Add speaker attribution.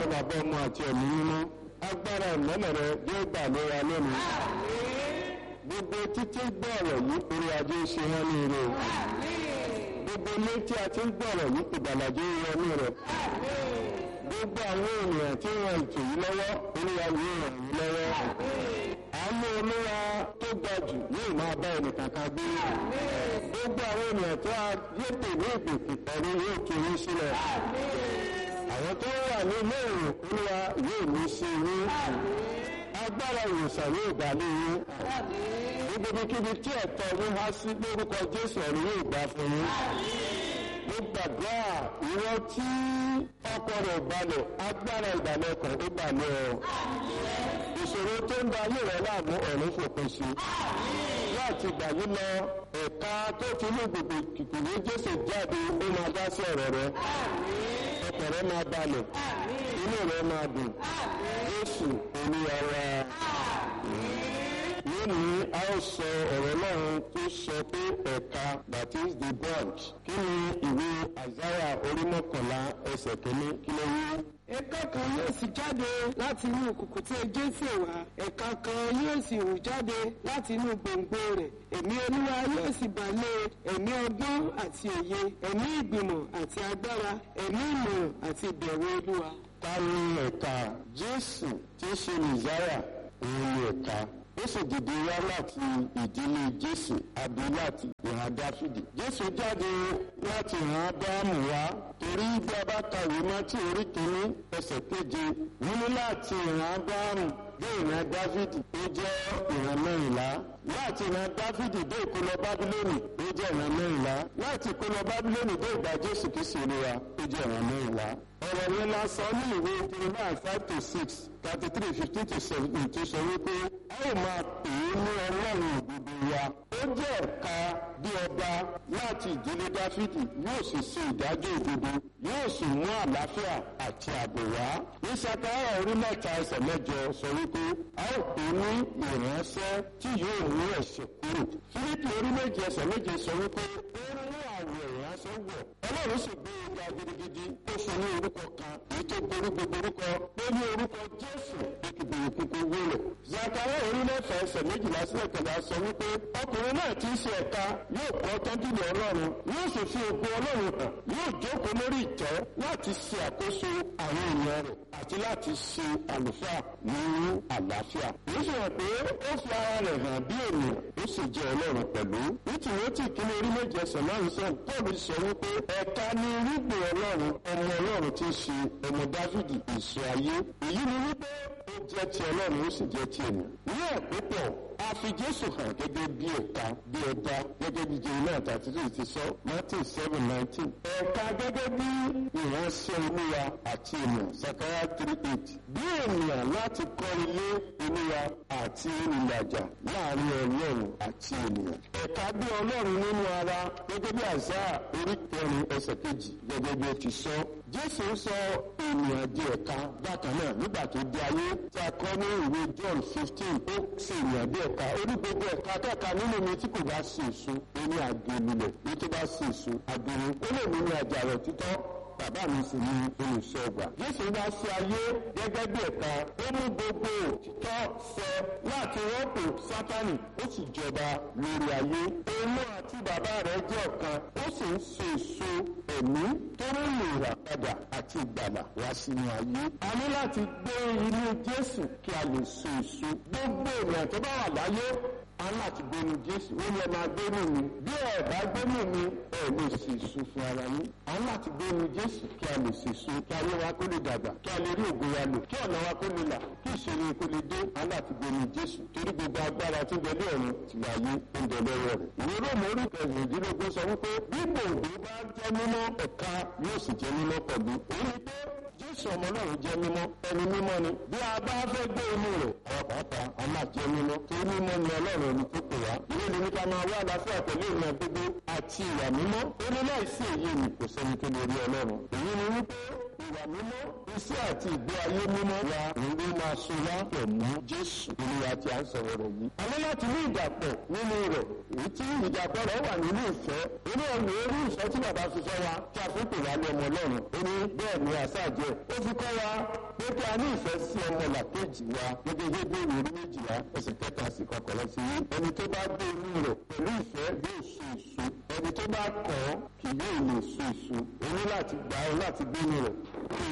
Speaker 1: ọ̀rọ̀ bàbá ọmọ àti ẹ̀mí mímọ́ agbára ìmọ́lẹ̀ rẹ yóò gbà lóra lónìí. gbogbo títí gbọ́ ọ̀rọ̀ yìí orí ajé ṣe wọ́n ní ire o. gbogbo ilé tí a ti ń gbọ́ ọ̀rọ̀ yìí ìgbàlàjẹ́ wọnú rẹ̀. gbogbo àwọn ènìyàn tí wọ́n ètò yìí lọ́wọ́ olúwa yóò ràn yín lọ́wọ́. àánú olúwa tó ga jù yóò máa bá ẹnìkan kan gbé. gbogbo àwọn ènìyàn tó a yétò ní ìpèkè pẹ̀lú yóò tún yín sílẹ̀. àwọn tó wà ní ilé ìrìn olúwa yóò ní sí yín. agbára ìwòsàn yóò gbà ní yín. níbikíbi tí ẹ̀tọ́ yín há sí lórúkọ jésù ọ̀run yóò gbà fún yín. mo gbàdúrà ìwọ tí ọkọ rẹ̀ balẹ̀ agbára ìgbàlẹ̀ ọkàn tó balẹ̀ ọ̀. ìṣòro tó ń da ayé rẹ̀ láàmú ọ̀run fòpin sí. láti gbà yí lọ ẹ̀ka tó ti ní gbogbo kìkìlì jésù jáde ó máa dá sí ọ̀rọ̀ rẹ̀. ọkàn rẹ̀ máa balẹ̀ inú rẹ̀ máa dùn. jésù olúwa wa lónìí a ó sọ ọ̀rọ̀ ọlọ́run tó sọ pé ẹ̀ka that is the branch kí ni ìwé àzáyà orí mọ́kànlá ẹsẹ̀ kìíní kí ló wí.
Speaker 2: ẹ̀ka kan yóò sì jáde láti inú òkùnkùn tí jésù wá ẹ̀ka kan yóò sì hù jáde láti inú gbòǹgbò rẹ̀ ẹ̀mí olúwa yóò sì bà lé ẹ̀mí ọgbọ́n àti òye ẹ̀mí ìgbìmọ̀ àti agbára ẹ̀mí ìmọ̀ràn àti ìbẹ̀rù olúwa.
Speaker 1: ta ni ẹ̀ka jésù tí í ṣe nìzáyà òun ni ẹ̀ka ó sì dìde wá láti ìdílé jésù àbí láti ìhà dáfídì jésù jáde láti ìhà ádámù wá torí bí a bá kàwé mọ́tì orí kìíní ẹsẹ̀ keje wọ́n ní láti ìhà ádámù dé ìhà dáfídì ó jẹ́ ìhà mẹ́rìnlá láti ìhà dáfídì dé ìkólọ bábílónì ó jẹ́ ìhà mẹ́rìnlá láti ìkólọ bábílónì dé ìgbà jésù kìí olúwa ó jẹ́ ìhà mẹ́rìnlá ọ̀rọ̀ yẹn la sọ ní ìwé jeremiah five to six thirty three fifteen to seventeen tó sọ wípé a ó máa pè é ní ọlọ́run òdodo wa ó jẹ́ ẹ̀ka bí ọba láti ìdílé dáfídì yóò sì ṣe ìdájọ́ òdodo yóò sì mú àlàáfíà àti ààbò wá ní sakaraya orí mẹ́ta ẹsẹ̀ mẹ́jọ sọ wípé a ó pè é ní ìránṣẹ́ tí yóò mú ẹ̀ṣẹ̀ kúrò fílípì orí méje ẹsẹ̀ méje sọ wípé ó mú àwọ̀ ìránṣẹ́ wọ̀ ọlọ́run sì gbé e ga gidigidi ó fún ní orúkọ kan èyí tó borí gbogbo orúkọ ó ní orúkọ jésù ìkìbìrì kúkú wúlò. zakara orílẹ̀-èdè ẹsẹ̀ méjìlá sílẹ̀ kẹlẹ́ sọ wípé ọkùnrin náà ti ń ṣe ẹ̀ka yóò kọ́ tọ́júlì ọlọ́run yóò sì fi ògo ọlọ́run hàn yóò jókòó lórí ìtẹ́ láti ṣe àkóso àwọn èèyàn rẹ̀ àti láti ṣe àlùfáà ní àlàáfíà. èyí fi hàn pé ó fi ara rẹ̀ hàn bí ènìyàn ó sì jẹ́ ọlọ́run pẹ̀lú. ní tìwọ́tì kí ní orí méje ẹsẹ̀ márùn sẹ́yìn paul sọ wípé ẹ̀ka ní irúgbìn ọlọ́run ọmọ ọlọ́run ti ṣe ọmọ dáfídì èso ayé. èyí ni wípé ó jẹ́ ti ọlọ́run ó sì jẹ́ ti ènìyàn. ní àpépọ̀ a fi jésù hàn gẹ́gẹ́ bí ẹ̀ka bí ẹ̀dá gẹ́gẹ́ bí jeremiah thirty two ti sọ matthew seven nineteen. ẹ̀ka gẹ́gẹ́ bí ìránṣẹ́ olúwa àti ènìyàn sakaya three eight. bí ènìyàn láti kọ́ ilé olúwa àti ìlàjà láàrin ọlọ́run àti ènìyàn. ẹ̀ka bí ọlọ́run nínú ara gẹ́gẹ́ bí àṣà orí kẹrin ẹsẹ̀ kejì gẹ́gẹ́ bí ó ti sọ. jésù sọ ènìyàn di ẹ̀ka bákan náà nígbà tó di ayé tí a kọ́ ní ìwé john fifteen ó sì ènìyàn bí ẹ̀ka orí gbogbo ẹ̀ka kẹ́ka nínú mi tí kò bá sí èso ó ní àgbélulẹ̀ ní tó bá sí èso àgbèrè ó lè mú ní àjàrà títọ́ bàbá mi sì ní olùṣọ́ ọgbà. Jésù wá sí ayé gẹ́gẹ́ bí ẹ̀ka ó mú gbogbo òtítọ́ sọ láti rọ́pò sátánì ó sì jọba lórí ayé. Òun àti bàbá rẹ̀ jẹ́ ọ̀kan ó sì ń so èso ẹ̀mí tó ń lè rà padà àti ìgbàlà wá sínú ayé. A ní láti gbé inú Jésù kí a lè so èso. Gbogbo ènìyàn tó bá wà láyé a ní láti gbénu jésù ó lè máa gbénu mi bí ẹ bá gbénu mi ẹ lè ṣe èso fún ara yín a ní láti gbénu jésù kí a lè ṣe èso kí ayé wa kó lè dàgbà kí a lè rí ògo wa lò kí ọ̀nà wa kó lè là kí ìṣòro kó lè dé a ní láti gbénu jésù torí gbogbo agbára tí ń bẹ ní ọ̀run ti wà ayé ó ń bẹ lọ́wọ́ rẹ̀. ìwé róòmù orí kẹrìndínlógún sọ wípé bí gbòǹgbò bá jẹ́ mímọ́ ẹ̀ka yóò sì jẹ́ mímọ́ pẹ̀lú. òun ni pé jésù ọmọ náà jẹ́ mímọ́ ẹni mímọ́ ni bí a bá fẹ́ gbé inú rẹ̀ àwọn pàápàá a máa jẹ́ mímọ́ torí mímọ́ ni ọlọ́run ẹni tó pè wá ilé ni nípa máa wá àlàáfíà pẹ̀lú ìrìn àgbègbè àti ìwà mímọ́ ó ní láìsí èyí ni kò sẹ́ni tó lè rí ọlọ́run èyí ni wípé ìwà mímọ́ iṣẹ́ àti ìgbé ayé mímọ́ wa òun ló máa so wá pọ̀ mọ́ jésù olúwa tí a ń sọ̀rọ̀ rẹ̀ yìí. a ní láti ní ìdàpọ̀ nínú rẹ̀ èyí tí ìdàpọ̀ rẹ̀ wà nínú ìfẹ́ inú ọ̀nà orí ìfẹ́ tí bàbá fi fẹ́ wa tí a fi pè wá ní ọmọ ọlọ́run ó ní bẹ́ẹ̀ ni àṣàjẹ́ ó fi kọ́ wa pé kí a ní ìfẹ́ sí ọmọ làkejì wa gẹ́gẹ́ bí bí ìwé méjìlá ẹsẹ̀ kẹta sí kọkànlá sí ẹni tó bá gbé inú rẹ̀ pẹ̀lú ìfẹ́ yóò so èso ẹni tó bá kọ̀ ọ́ kì yóò lè so èso o ní láti gbà ọ́ láti gbé inú rẹ̀